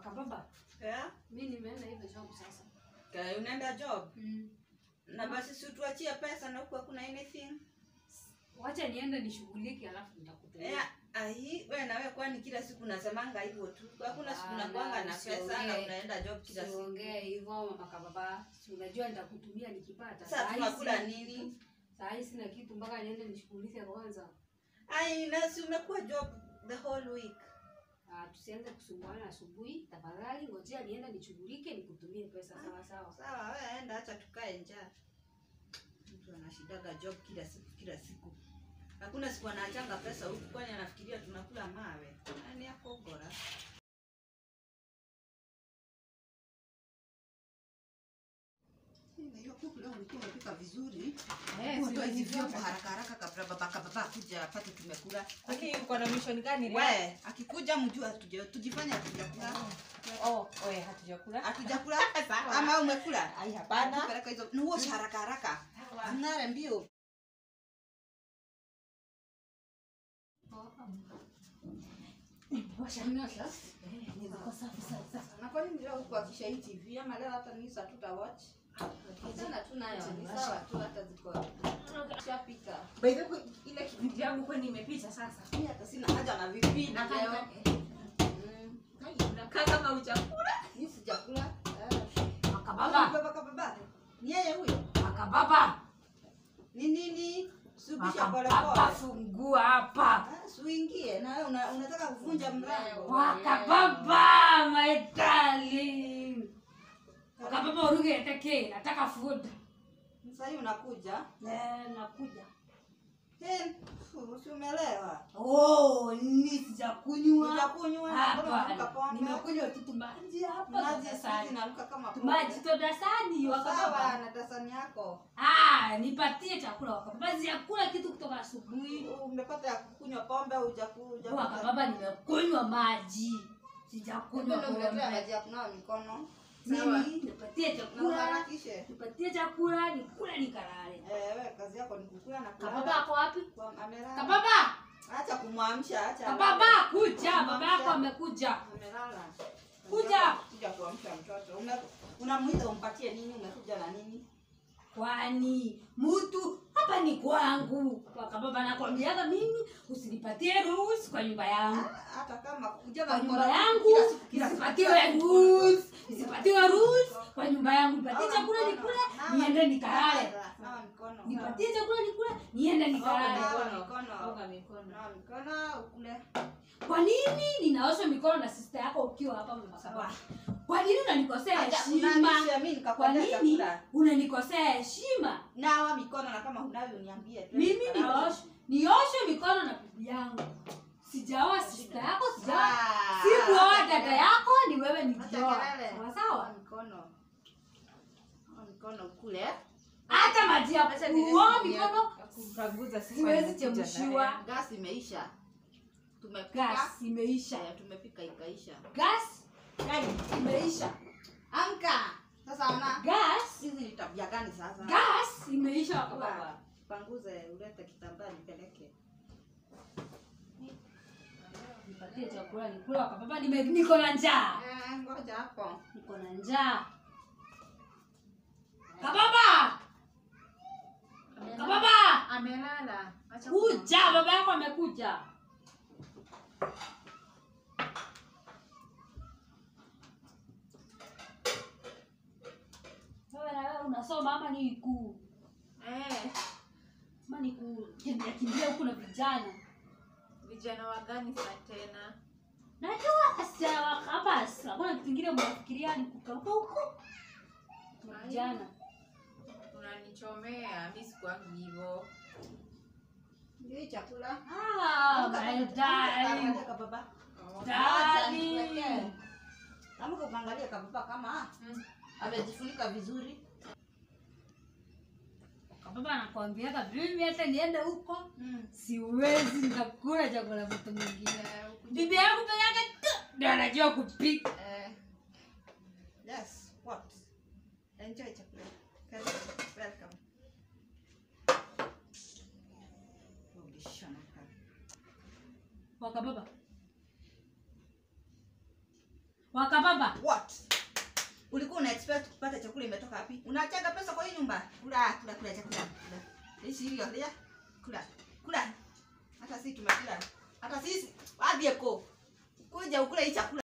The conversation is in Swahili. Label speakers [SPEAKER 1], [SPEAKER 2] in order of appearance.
[SPEAKER 1] Wakababa,
[SPEAKER 2] Yeah?
[SPEAKER 1] mi nimeenda hivyo job sasa.
[SPEAKER 2] Okay, unaenda job
[SPEAKER 1] Mm.
[SPEAKER 2] na basi si tuachie pesa na huku hakuna anything
[SPEAKER 1] Wacha niende nishughulike alafu nitakutumia.
[SPEAKER 2] Eh, ai we nawe kwani kila siku nasemanga hivyo tu hakuna siku
[SPEAKER 1] Hapana,
[SPEAKER 2] nakwanga na pesa na
[SPEAKER 1] usiongee.
[SPEAKER 2] unaenda job kila siku
[SPEAKER 1] Siongee hivyo mama kababa. Si unajua nitakutumia nikipata.
[SPEAKER 2] sasa
[SPEAKER 1] Saa hii
[SPEAKER 2] tunakula
[SPEAKER 1] sina
[SPEAKER 2] nini
[SPEAKER 1] kitu. Saa hii sina kitu mpaka niende nishughulike kwanza.
[SPEAKER 2] ai na si umekuwa job the whole week
[SPEAKER 1] Ah, tusianze kusumbuana asubuhi. Tafadhali ngojea niende nishughulike nikutumie pesa sawa sawa.
[SPEAKER 2] sawa we enda acha tukae njaa mtu anashidaga job kila siku kila siku hakuna siku anaachanga pesa huku kwani anafikiria tunakula mawe nani akogora hiyo kuku leo ulikuwa umepika vizuri
[SPEAKER 1] Eh,
[SPEAKER 2] Toa hizi
[SPEAKER 1] siwezi
[SPEAKER 2] vyombo
[SPEAKER 1] vyote.
[SPEAKER 2] haraka haraka kabla babaka baba akuja apate tumekula
[SPEAKER 3] Lakini uko na mission gani leo?
[SPEAKER 2] we akikuja mjue hatuja- tujifanye hatujakula
[SPEAKER 3] Oh, oe hatujakula.
[SPEAKER 2] hatujakula ama umekula
[SPEAKER 3] Ai hapana.
[SPEAKER 2] Peleka hizo nuoshe haraka haraka ng'are mbio
[SPEAKER 3] Niko safi sasa.
[SPEAKER 2] na kwa nini leo kuakisha hii tv ama leo hata nisa tuta watch achana tu nayo ni sawa tu hata ziko shapika
[SPEAKER 3] By the way, ile kipindi yangu kwani imepita sasa.
[SPEAKER 2] mimi hata sina haja na vipindi
[SPEAKER 3] Na
[SPEAKER 2] leo
[SPEAKER 3] kaka.
[SPEAKER 2] Mm,
[SPEAKER 3] Unakaa kama hujakula.
[SPEAKER 2] mimi sijakula Eh.
[SPEAKER 1] Wakababa.
[SPEAKER 2] baba baba ni yeye huyo
[SPEAKER 1] Wakababa.
[SPEAKER 2] ni nini subisha pole
[SPEAKER 1] Wakababa
[SPEAKER 2] pole
[SPEAKER 1] fungua hapa.
[SPEAKER 2] Ah, suingie na wewe una, unataka kuvunja mlango
[SPEAKER 1] Wakababa, my darling. Wakababa uruge teke, nataka food.
[SPEAKER 2] sasa hii unakuja
[SPEAKER 1] Eh, nakuja.
[SPEAKER 2] Hey, si umelewa
[SPEAKER 1] Oh, ni sijakunywa.
[SPEAKER 2] utakunywa
[SPEAKER 1] Hapa. Nimekunywa tu tumaji hapa.
[SPEAKER 2] maji siku
[SPEAKER 1] Dasani.
[SPEAKER 2] inaruka kama
[SPEAKER 1] Tumaji
[SPEAKER 2] pombe.
[SPEAKER 1] to dasani
[SPEAKER 2] sawa
[SPEAKER 1] wakababa.
[SPEAKER 2] na dasani yako
[SPEAKER 1] Ah, nipatie chakula wakababa. Sijakula kitu kutoka asubuhi.
[SPEAKER 2] umepata ya kukunywa pombe au hujakuja
[SPEAKER 1] Wakababa nimekunywa maji. Sijakunywa
[SPEAKER 2] unakuletea
[SPEAKER 1] pombe.
[SPEAKER 2] maji ya kunawa mikono sawa
[SPEAKER 1] Mimi nipatie
[SPEAKER 2] na
[SPEAKER 1] chakula.
[SPEAKER 2] uharakishe
[SPEAKER 1] Nipatie chakula, nikule nikalale.
[SPEAKER 2] eh wewe kazi yako ni kukula na kulala.
[SPEAKER 1] Kababa ako wapi?
[SPEAKER 2] Kwa- amelala
[SPEAKER 1] Kababa!
[SPEAKER 2] acha kumwamsha acha
[SPEAKER 1] Kababa kuja, baba yako amekuja.
[SPEAKER 2] amelala
[SPEAKER 1] Kuja.
[SPEAKER 2] kuja kuamsha mtoto Ume- unamuita umpatie nini umekuja na nini
[SPEAKER 1] Kwani mtu hapa ni kwangu. Kwa kababa nakwambiaga mimi usinipatie ruhusa kwa nyumba yangu.
[SPEAKER 2] Ah, hata kama kuja
[SPEAKER 1] Kwa
[SPEAKER 2] na
[SPEAKER 1] nyumba
[SPEAKER 2] mkono
[SPEAKER 1] yangu
[SPEAKER 2] kila siku, kila siku,
[SPEAKER 1] nisipatiwe
[SPEAKER 2] kila siku.
[SPEAKER 1] ruhusa. Nisipatiwe ruhusa kwa nyumba yangu. Nipatie
[SPEAKER 2] Nawa
[SPEAKER 1] chakula
[SPEAKER 2] mkono,
[SPEAKER 1] nikule,
[SPEAKER 2] nawa-
[SPEAKER 1] niende nikalale.
[SPEAKER 2] nawa- nawa mikono.
[SPEAKER 1] Nipatie chakula nikule, niende nikalale.
[SPEAKER 2] Nawa mikono.
[SPEAKER 3] Oga mikono.
[SPEAKER 2] Nawa mikono ukule
[SPEAKER 1] Kwa nini ninaosha mikono na sister yako ukiwa hapa mama kababa? Kwa nini unanikosea
[SPEAKER 2] Acha
[SPEAKER 1] heshima?
[SPEAKER 2] kunanisha mimi
[SPEAKER 1] Kwa
[SPEAKER 2] nikakwambia
[SPEAKER 1] nini
[SPEAKER 2] chakula
[SPEAKER 1] unanikosea heshima?
[SPEAKER 2] nawa mikono na kama hunayo uniambie tu.
[SPEAKER 1] Mimi nioshe nioshe mikono na bibi yangu. Sijaoa sister yako, sijaoa
[SPEAKER 2] Ah,
[SPEAKER 1] sikuoa
[SPEAKER 2] acha
[SPEAKER 1] dada
[SPEAKER 2] kelele.
[SPEAKER 1] yako, ni wewe
[SPEAKER 2] Acha
[SPEAKER 1] nikioa.
[SPEAKER 2] kelele.
[SPEAKER 1] Sawa sawa.
[SPEAKER 2] Nawa mikono Nawa mikono ukule
[SPEAKER 1] Hata maji ya
[SPEAKER 2] Acha
[SPEAKER 1] kuoa
[SPEAKER 2] nilete
[SPEAKER 1] mikono
[SPEAKER 3] Kukaguza sisi
[SPEAKER 1] siwezi
[SPEAKER 3] wanakuja
[SPEAKER 1] chemshiwa.
[SPEAKER 2] gas imeisha tumepika
[SPEAKER 1] Gas imeisha.
[SPEAKER 2] Eh, tumepika ikaisha
[SPEAKER 1] Gas imeisha.
[SPEAKER 2] amka sasa ona
[SPEAKER 1] Gas
[SPEAKER 2] hizi ni tabia gani sasa
[SPEAKER 1] gas imeisha
[SPEAKER 2] Baba,
[SPEAKER 1] baba.
[SPEAKER 2] panguze ulete kitambaa nipeleke
[SPEAKER 1] Nipatie chakula nikula kwa baba nime niko na njaa.
[SPEAKER 2] Eh, ngoja hapo
[SPEAKER 1] Niko na njaa. Kababa! Kababa!
[SPEAKER 2] amelala acha
[SPEAKER 1] Kuja, baba yako amekuja. Wewe na wewe unasoma ama ni ku
[SPEAKER 3] Eh,
[SPEAKER 1] ama ni kukimbia kimbia huku na vijana?
[SPEAKER 3] vijana wa gani sa tena?
[SPEAKER 1] Najua wasichana wa campus, hakuna kitu kingine mnafikiria ni kukaruka huko. Na Vijana.
[SPEAKER 3] Unanichomea, mi sikuangi hivyo.
[SPEAKER 2] ndio hii chakula
[SPEAKER 1] Ah,
[SPEAKER 2] Amka,
[SPEAKER 1] my
[SPEAKER 2] amka,
[SPEAKER 1] darling.
[SPEAKER 2] angalia kababa
[SPEAKER 1] Darling.
[SPEAKER 2] amka ukaangalia kababa kama
[SPEAKER 3] Mm.
[SPEAKER 2] amejifunika vizuri
[SPEAKER 1] Kababa anakuambiaga mimi hata niende huko
[SPEAKER 2] mm.
[SPEAKER 1] siwezi nikakula chakula mtu mwingine.
[SPEAKER 2] Eh, ukuje-
[SPEAKER 1] Bibi yangu peke yake tu ndio anajua kupika.
[SPEAKER 2] Eh, yes what enjoy chakula Karibu, welcome Rudishana karibu.
[SPEAKER 1] Waka baba. wakababa
[SPEAKER 2] What? Ulikuwa una expect kupata chakula imetoka wapi? Unachaga pesa kwa hii nyumba? Kula, kula, kula chakula. Kula. Hii hiyo, lia. Kula. Kula. Hata sisi tumekula. Hata sisi, wapi yako? Kuja ukule hii chakula.